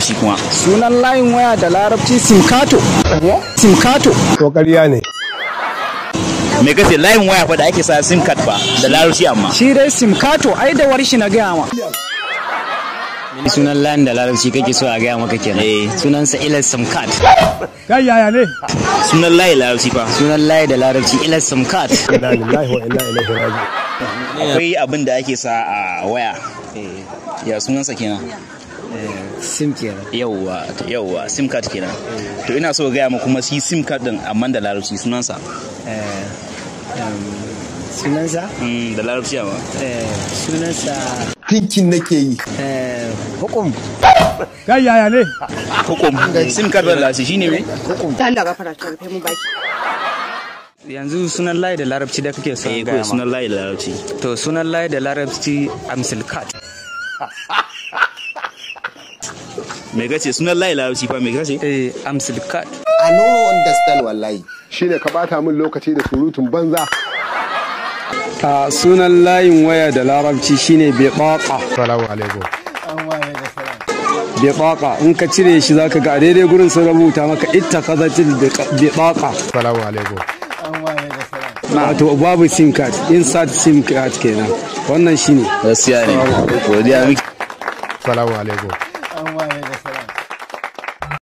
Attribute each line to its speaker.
Speaker 1: larabci kuma
Speaker 2: sunan layin waya da larabci simkato simkato
Speaker 3: to ƙarya ne
Speaker 1: me kace layin waya fa da ake sa sim card fa da larabci amma
Speaker 2: shi dai simkato ai da warshi na gaya ma
Speaker 4: sunan layin da larabci kake so a gaya maka kenan
Speaker 1: Eh.
Speaker 4: sunansa ilas samkat
Speaker 3: kai yaya ne
Speaker 1: sunan layi larabci fa
Speaker 4: sunan layi da larabci ilas samkat
Speaker 3: inna lillahi wa inna ilaihi raji'un
Speaker 1: akwai abin da ake sa a waya ya sunansa kenan
Speaker 4: sim kenan
Speaker 1: yauwa yauwa sim card kenan to ina so gaya ma kuma shi sim card din amma da larabci sunansa
Speaker 4: sunansa
Speaker 1: Mm, da larabci amma
Speaker 4: sunansa
Speaker 3: tinkin nake yi
Speaker 4: hukum
Speaker 3: kai yaya ne
Speaker 1: hukum sim card da larabci shine me
Speaker 5: ta Allah gafara ta rufe mu baki
Speaker 2: yanzu sunan layi da larabci da kake so
Speaker 1: eh
Speaker 2: in
Speaker 1: ko
Speaker 2: gaya ma
Speaker 1: sunan layi da larabci
Speaker 2: to sunan layi da larabci amsilkat
Speaker 1: me kace sunan layi larabci fa me kace
Speaker 2: eh amsilkat
Speaker 6: I no understand wallahi.
Speaker 3: shine ka bata min lokaci da surutun banza
Speaker 7: a sunan layin waya da larabci shine bitaqa
Speaker 3: assalamu alaikum
Speaker 7: bitaqa in ka cire shi zaka ga a daidai gurin sun rubuta maka ittaqadatil bitaqa
Speaker 3: assalamu alaikum
Speaker 7: wato babu sim card insert sim card kenan wannan shine
Speaker 1: gaskiya ne godiya miki
Speaker 3: assalamu alaikum